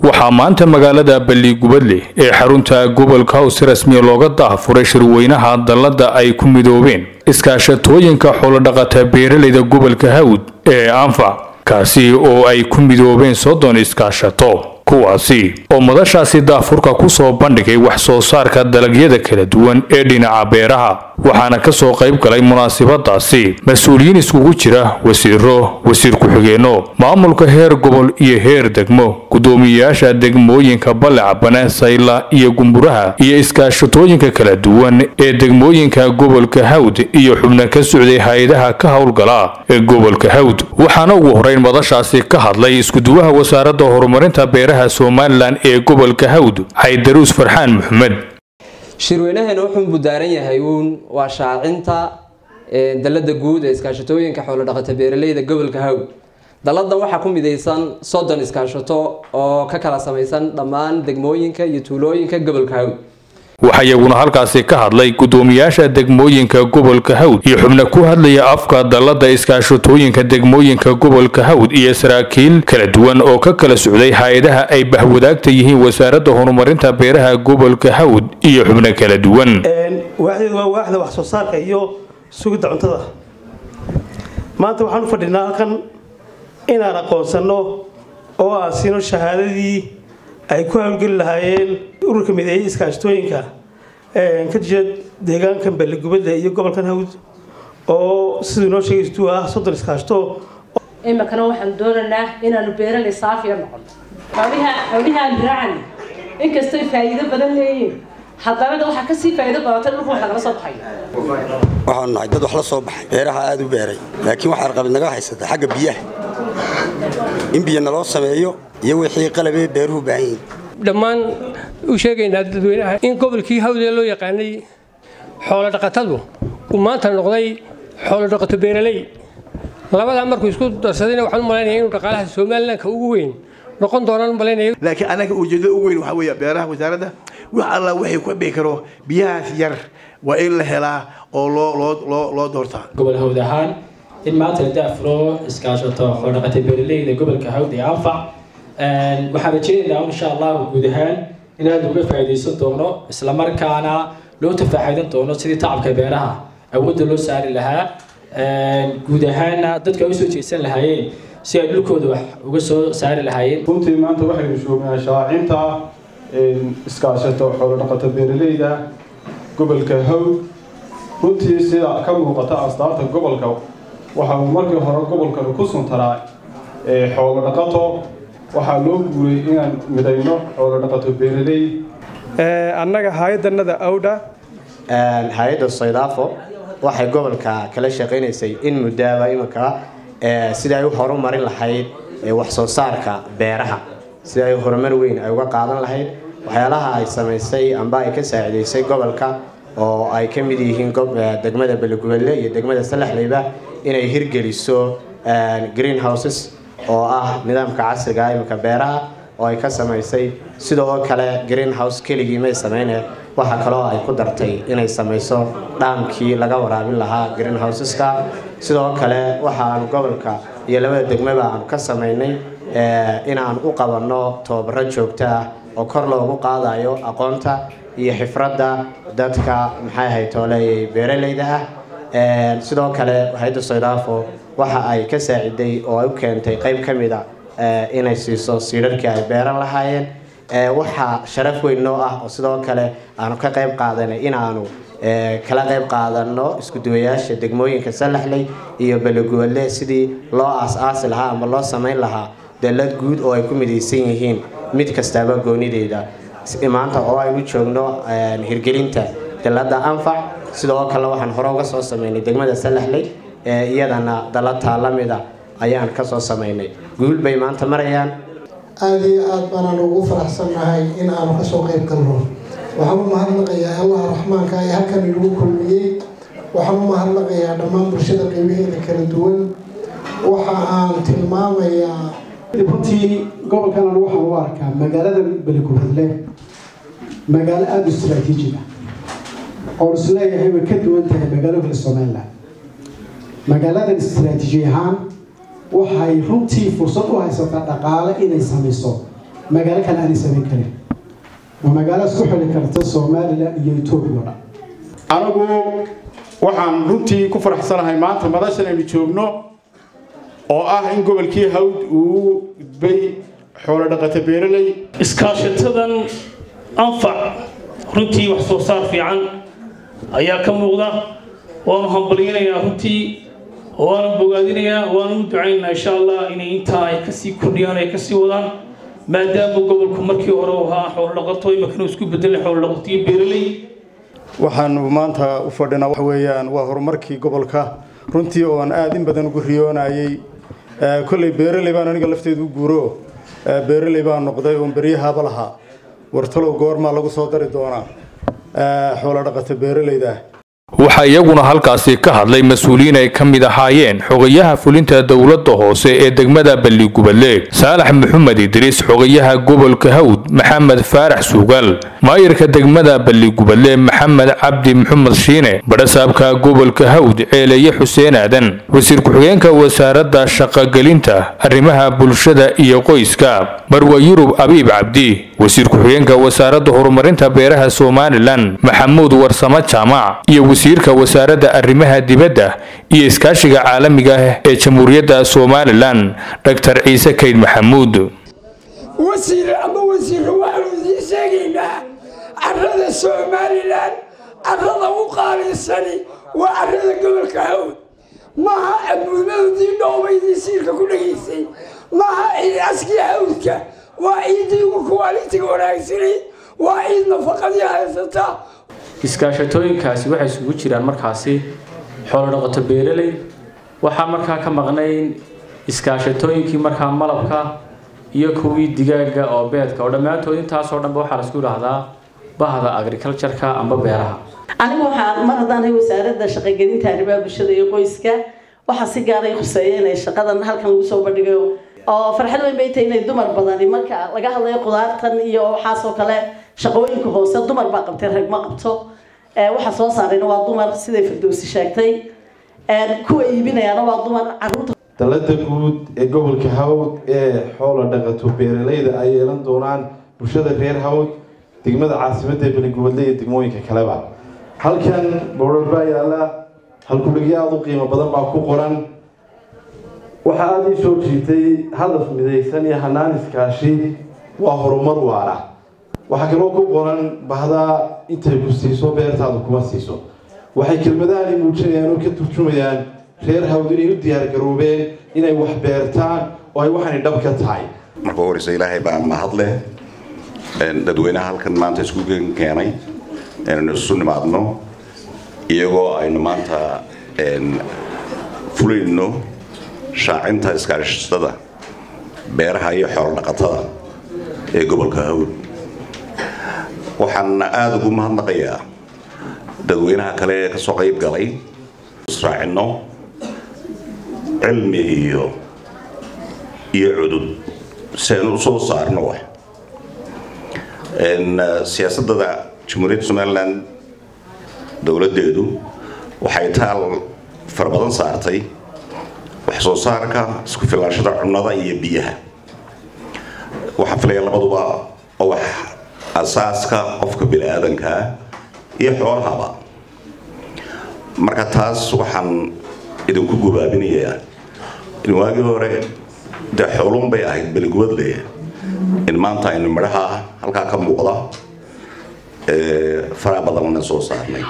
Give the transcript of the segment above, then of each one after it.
waxaa maanta magaalada balligubadle ee xarunta gobolka haws si rasmiya looga daafuray shirweynaha dallada ay ku midoobeen iskaashatooyinka xoolodhaqata beeralayda gobolka hawd ee anfac kaasi oo ay ku midoobeen soddon iskaashato kuwaasi oo madashaasi daafurka ku soo bandhigay wax soo saarka dalagyada kala duwan ee dhinaca beeraha waxaana ka soo qayb galay munaasabadaasi mas-uuliyiin iskugu jira wasiiro wasiir ku-xigeenno maamulka heer gobol iyo heer degmo guddoomiyeyaasha degmooyinka balecabane sayla iyo gumburaha iyo iskaashatooyinka kala duwan ee degmooyinka gobolka hawd iyo xubno ka socday hay-adaha ka howlgala ee gobolka hawd waxaana ugu horeyn madashaasi ka hadlay iskuduwaha wasaaradda horumarinta beeraha somalilan ee gobolka hawd xaydaruus farxaan maxamed shirweynaheena wuxuu budaaran yahay uun waa shaacinta dalada guud ee iskaashatooyinka xoolodhaqata beeraleyda gobolka hawd dalladan waxaa ku midaysan soddon iskaashato oo ka kala samaysan dhammaan degmooyinka iyo tuulooyinka gobolka hawd waxaa iyaguna halkaasi ka hadlay guddoomiyaasha degmooyinka gobolka hawd iyo xubno ku hadlaya afka dallada iskaashatooyinka degmooyinka gobolka hawd iyo saraakiil kala duwan oo ka kala socday hay-adaha ay bahwadaagta yihiin wasaaradda horumarinta beeraha gobolka hawd iyo xubno kala duwan waaxdeedu waa waaxda wax soo saarka iyo sugidda cuntada maanta waxaan u fadhinaa halkan inaan aqoonsanno oo aan siino shahaadadii ay ku hawlgeli lahaayeen ururka mideeyay iskaashatooyinka ka jira deegaankan balligubadle iyo gobolkan hawd oo siduu inoo sheegaystu ah soddon iskaashato iminkana waxaan doonaynaa inaanu beeraley saafiya noqono xoolihaan diraacan inkastay faa'iido badan leeyihin haddana waxaa kasii faa'iido badatay dhulka wax lagala soo baxay waxaanu nahay dad wax la soo baxay beeraha aada u beeray laakiin waxaa arqabid naga haysata xagga biyaha in biyo naloo sameeyo iyo wixii qalabee beeruhu baahan yihiin dhammaan u sheegaynaa dadweynaha in gobolkii hawdee loo yaqaanay xoolodhaqatadu uu maanta noqday xoolodhaqato beeraley labadaa markuu isku darsadayna waxaan u malaynaya inuu dhaqaalaha somalilanka ugu weyn noqon doonaan u malaynaya laakiin anaga ujeedada ugu weyn waxaa weeye beeraha wasaaradda wax alla waxay ku dhihi karo biyahaas yar waa in la helaa oo loo loo loo loo doortaa gobol hawd ahaan in maanta la daafuro iskaashato xoolodhaqata beeraleyda gobolka hawd ee anfac waxaan rajeynaynaa insha allahu guud ahaan inaad uga faa'iidaysan doono islamarkaana loo tafaaxaydan doono sidii tacabka beeraha awoodda loo saari lahaa guud ahaanna dadka ay usoo jeedsan lahaayeen si ay dhulkooda wax uga soo saari lahaayeen runtii maanta waxaynu joognaa shaacinta iskaashato xoolodhaqata beeraleyda gobolka hawd runtii sida ka muuqata astaarta gobolka waxa uu markii hore gobolkan ku suntaraa xoolo dhaqato waxaa loo guuray inaan midayno xoolo dhaqato beeraley annaga hay-adanada awdha hay-adda saydaafo waxay gobolka kala shaqaynaysay in muddaaba iminka sida ay u horumarin lahayd wax soo saarka beeraha sida ay horumar weyn ay uga qaadan lahayd waxyaalaha ay samaysay amba ay ka saacidaysay gobolka oo ay ka mid yihiin degmada beligubadle iyo degmada salaxleyba inay hirgeliso green houses oo ah nidaamka casriga iminka beeraha oo ay ka samaysay sidoo kale green house keligii may sameyne waxaa kaloo ay ku dartay inay samayso dhaamkii laga waraabin lahaa green houseska sidoo kale waxaanu gobolka iyo labada degmaba aanu ka samaynay inaan u qabanno tababaro joogto ah oo kor loogu qaadayo aqoonta iyo xifradda dadka maxay ahayd tooleeyay beeraleyda ah sidoo kale hay-adda saydaafo waxa ay ka saaciday oo ay u keentay qayb ka mid a inay siiso siidharkii ay beeran lahaayeen waxaa sharaf weyn noo ah oo sidoo kale aanu ka qayb qaadanay inaanu kala qayb qaadano iskuduwayaasha degmooyinka salaxley iyo baliguwadle sidii loo aas-aasi lahaa ama loo samayn lahaa dalad guud oo ay ku midaysan yihiin mid kastaaba goonideeda maanta oo aynu joogno hirgelinta dalada anfac sidoo kale waxaan hore uga soo sameynay degmada salaxley iyadana dalataa la mida ayaan kasoo samaynay guul bay maanta marayaan aada iyo aada baanaan ugu faraxsannahay in aanu kasoo qayb galno waxaan u mahadnaqayaa allaha raxmaanka ee halkan inagu kulmiyey waxaan u mahadnaqayaa dhammaan bulshada qeybaheeda kala duwan waxa aan tilmaamayaa runtii gobolkanan waxaan u arkaa magaalada beligubadle magaalo aada u istraatiijig ah oon isleeyahay way ka duwan tahay magaalo kale somalilan magaaladan istraatiiji ahaan waxay runtii fursad u haysataa dhaqaale inay samayso magaalo kale aanay samayn karin waa magaalo isku xili karta somalilan iyo etoobiya oo dhan anigu waxaan runtii ku faraxsanahay maanta madashan aynu joogno oo ah in gobolkii hawd uu gudbay xoolo dhaqata beeraley iskaashatadan anfac runtii wax soo saar fiican ayaa ka muuqda waanu hambalyanayaa runtii waanu bogaadinayaa waanu u ducaynaynaa insha allah inay intaa ay kasii kordhiyaan ay kasii wadaan maadaama gobolku markii hore uu ahaa xoolo dhaqato imakana isku bedelay xoolo dhaqato iyo beeraley waxaanu maanta u fadhinaa waxa weeyaan waa horumarkii gobolka runtii oo aan aad in badan ugu riyoonayay kolley beeraley baan aniga lafteedu u guuro beeraley baan noqday oon beryahaaba lahaa wartalow goormaa lagu soo dari doonaa xoolo dhaqata beeraleyda waxaa iyaguna halkaasi ka hadlay mas-uuliyiin ay ka mid ahaayeen xogayaha fulinta dowladda hoose ee degmada balligubadle saalax maxamed idriis xogayaha gobolka hawd maxamed faarax suugaal maayirka degmada balligubadle maxamed cabdi maxamed shiine badhasaabka gobolka hawd ceeleeye xuseen aadan wasiir ku-xigeenka wasaaradda shaqogelinta arrimaha bulshada iyo qoyska marwa yurub abiib cabdi wasiir ku-xigeenka wasaaradda horumarinta beeraha somalilan maxamuud warsamo jaamac iyo wasiirka wasaaradda arrimaha dibadda iyo iskaashiga caalamiga ah ee jamhuuriyadda somalilan dr ciise kayd maxamuud wasiir ama wasiirka waxaanu idiin sheegaynaa carrada somalilan carrada u qaalinsani waa carrada gobolka hawd maaha amuumadii dhoobaydii siirka ku dhegaysay maaha ciid askii hawdka waa ciiddii ugu kuwaalitiga wanaagsani waa ciid nafaqadii haysata iskaashatooyinkaasi waxay isugu jiraan markaasi xoolo dhaqato beeraley waxaa markaa ka maqnayn iskaashatooyinkii markaa malabka iyo kuwii digaaga oo beedka oo dhammaantood intaasoo dhanba waxaa laisku idhaahdaa bahda agricultureka amba beeraha anigu waxaa mar haddaan hay wasaaradda shaqogelinta arrimaha bulshada iyo qoyska waxaa si gaar ay khuseeya inay shaqadan halkan lagu soo bandhigayo oo farxad weyn bay tahay inay dumar badani marka laga hadlayo qudaartan iyo waxaasoo kale shaqooyinka hoose dumar baa qabtay rag ma qabto waxa soo saarayna waa dumar siday firdowsi sheegtay kuwa iibinayaana waa dumar caruurta dalada guud ee gobolka hawd ee xoola dhaqato beeraleyda ay yeelan doonaan bulshada reer hawd degmada caasimadda ee beligubadle iyo degmooyinka kaleba halkan boodhar baa yaala halkudhigyo aada u qiimo badan baa ku qoran waxaa aada ii soo jiitay hadaf midaysan iyo hanaan iskaashi waa horumar waara waxaa kaloo ku qoran bahdaa intay ku siiso beertaadu kuma siiso waxay kelmadahani muujinayaan oo ka turjumayaan reer hawd inay u diyaargaroobeen inay wax beertaan oo ay waxaanay dhab ka tahay marka horeysa ilaahay baa mahadleh dadweynaha halkan maanta isku keenay inaynu isu nimaadno iyagoo aynu maanta fulayno shaacinta iskaashatada beeraha iyo xoolo dhaqatada ee gobolka hawd waxaan aada ugu mahadnaqayaa dadweynaha kale ee kasoo qayb galay israacino cilmi iyo iyo cudud si aynu usoo saarno wax siyaasadada jamhuuriyadda somalilan dowladdeedu waxay taal fara badan saartay wax soo saarka isku filaashada cunnada iyo biyaha waxaan filaya labaduba oo wax asaaska qofka bini-aadankaa iyo xoolahaba marka taas waxaan idinku gubaabinayaa in waagii hore dee xoolun bay ahayd beligubadle in maanta aynu midhaha halkaa ka muuqda faraa badanna soo saarnay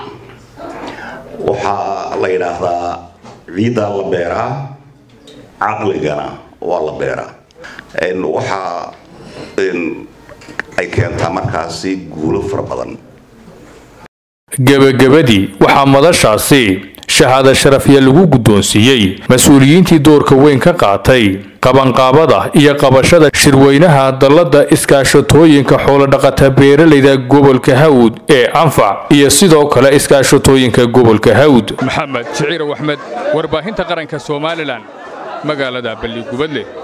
waxaa la yidhaahdaa ciiddaa la beeraa caqligana waa la beeraa waxaa ay keentaa markaasi guulo fara badan gebagabadii waxaa madashaasi shahaada sharafya lagu guddoonsiiyey mas-uuliyiintii doorka weyn ka qaatay qabanqaabada iyo qabashada shirweynaha dalladda iskaashatooyinka xoolodhaqata beeralayda gobolka hawd ee anfac iyo sidoo kale iskaashatooyinka gobolka hawd maxamed shiciirow axmed warbaahinta qaranka somalilan magaalada balligubadle